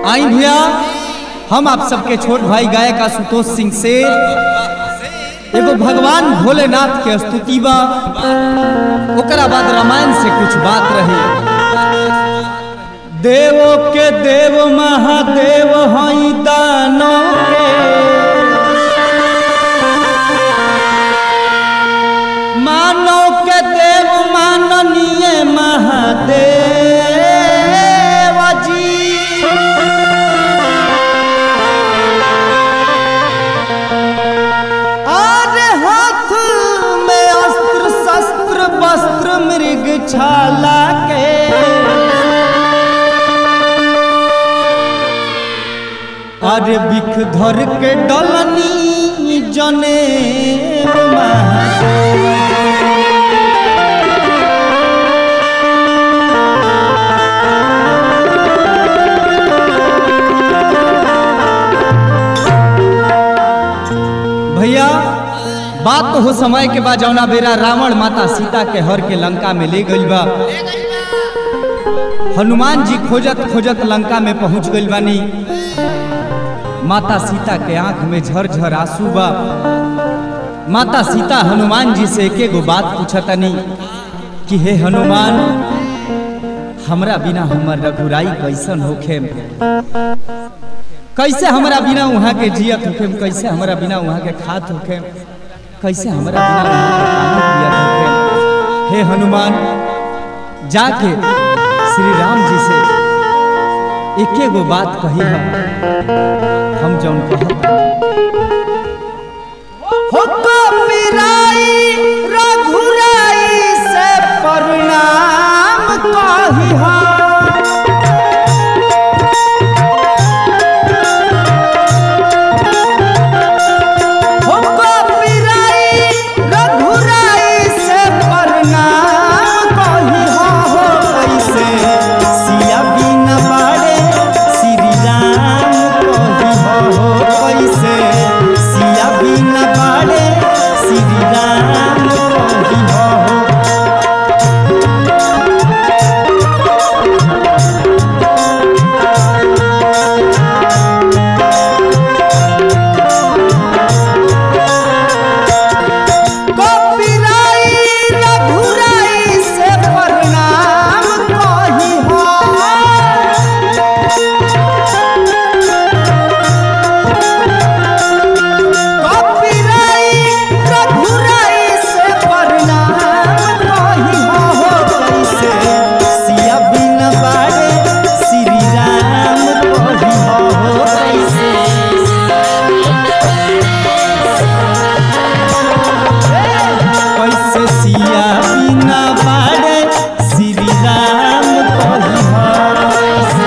आई भैया हम आप सबके छोट भाई गायक आशुतोष सिंह से एगो भगवान भोलेनाथ के स्तुति बा ओकरा बाद रामायण से कुछ बात रही देवो के देव महादेव हई दानो के मानो के देव माननीय महादेव जी और हाथ में अस्त्र शस्त्र वस्त्र मृग छाला के अरे बिख धर के डलनी जने भैया बात तो हो समय के बाद जौना बेरा रावण माता सीता के हर के लंका में ले गइल बा हनुमान जी खोजत खोजत लंका में पहुंच गइल बानी माता सीता के आंख में झरझर आंसू बा माता सीता हनुमान जी से एके गो बात पूछतनी कि हे हनुमान हमरा बिना हमर रघुराई कैसन होखे कैसे हमरा बिना वहाँ के जियत होखे कैसे हमरा बिना वहाँ के खात होखे कैसे हमरा बिना वहाँ के पानी पियत होखे हे हनुमान जाके श्री राम जी से एके गो बात कही हम हम जौन कहत हो कपिराई रघुराई से प्रणाम कही हम हो कपिराई रघुराई से प्रणाम कही हो कैसे सिया बिना बाड़े श्री राम कही हो कैसे सिया बिना बाड़े श्री राम कही हो कपिराई रघुराई से प्रणाम कही हो कपिराई रघुराई से प्रणाम कही हो कैसे सिया बिन बाड़े श्री राम कही हो कैसे कैसे सिया बिना बाड़े श्री राम कही हो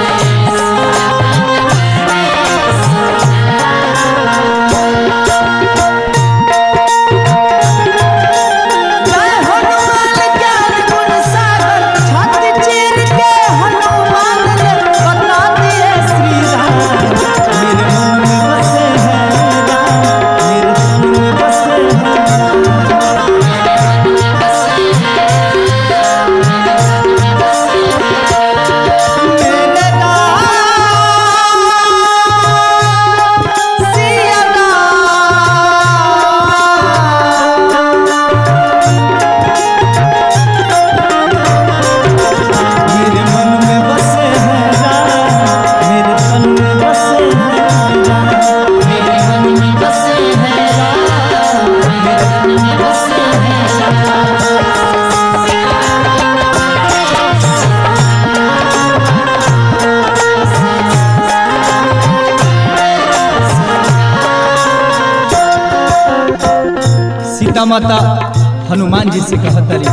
जय हनुमान ज्ञान गुण सागर छाती चीर के हनुमान ने बता दिए श्री राम मेरे मन में बसे हैं राम मेरे तन में बसे हैं मेरे राम सिया राम मेरे मन में बसे हैं राम मेरे तन में बसे हैं राम मेरे मन में बसे हैं राम मेरे मन में बसे हैं सीता माता हनुमान जी से कहतरी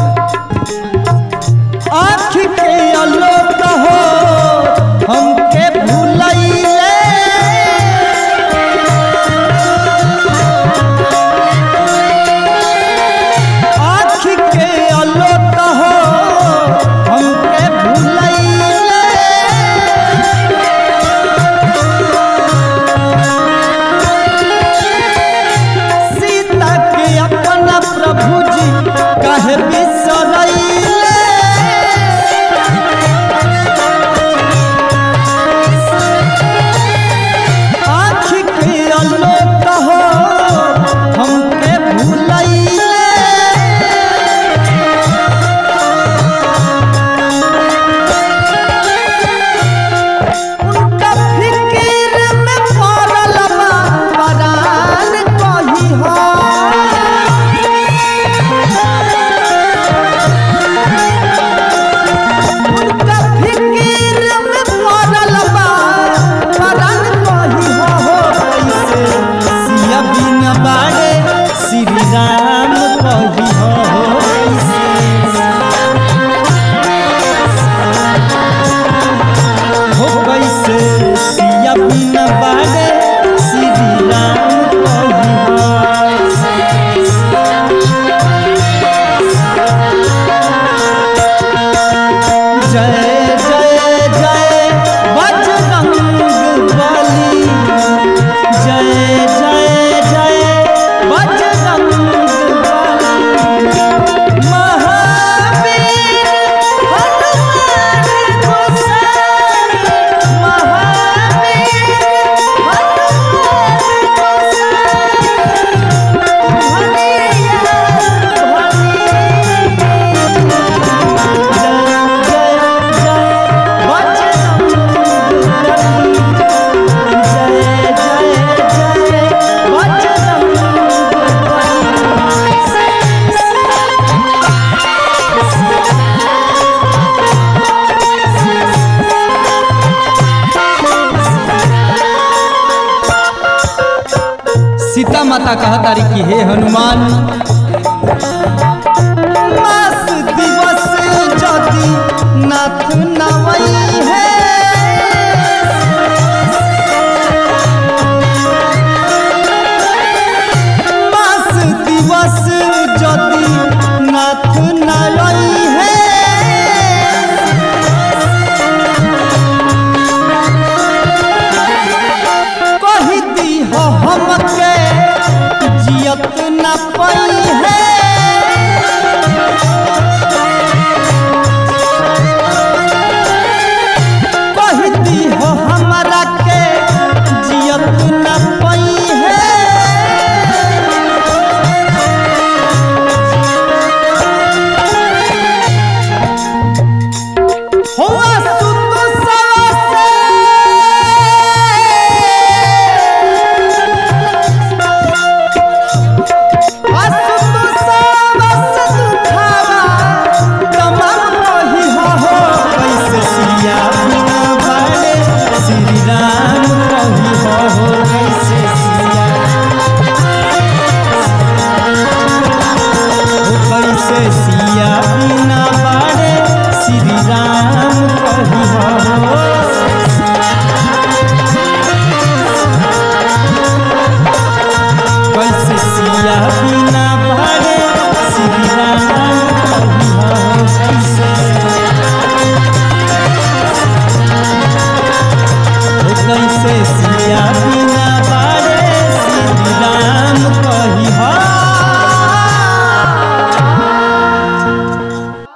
आँख के आलोक हो हमके भूलैले आँख के आलोक हो हमके भूलैले सीता के अपना प्रभु जी कहे बिसर सीता माता कहतारी कि हे हनुमान मास दिवस जदि नाथ नवैया